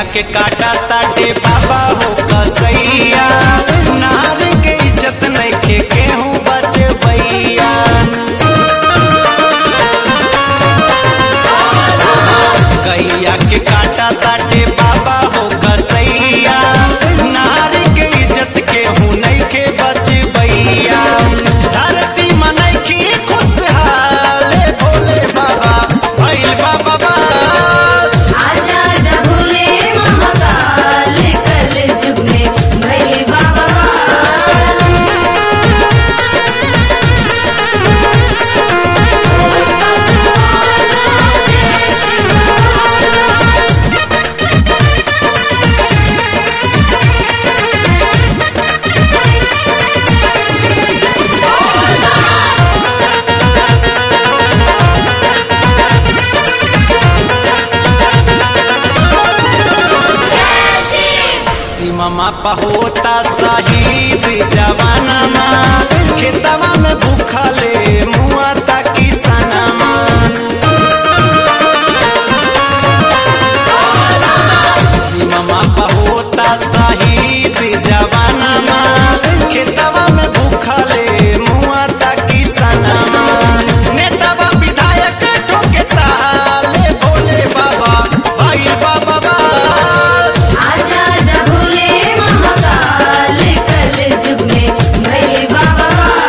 गैया के काटा ताटे बाबा हो कसैया नार के इज्जत नइखे केहू बचबैया गैया के काटा ताटे बाबा हो कसैया नार के इज्जत केहू नइखे बचबैया धरती मनैखी खुशहाल भोले बाबा भैल बाबा बा आजा आजा भोले महाकाल कल जुग में भैले बाबा सीमा पा होता शहीद जवानमा खेतवा में भूखले मुआ ताकि सनमा सीमा पा होता शहीद जवानमा खेतवा में भूखले मुआ ताकि सनमा नेतावा विधायक ठोके ताले भोले बाबा भाई बाबा बा आजा आजा भोले महाकाल कल जुग में भैले बाबा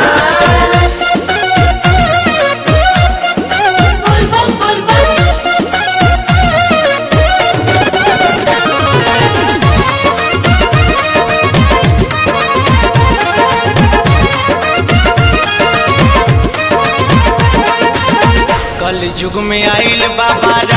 बोल बोल बोल बोल कल युग में आइल बाबा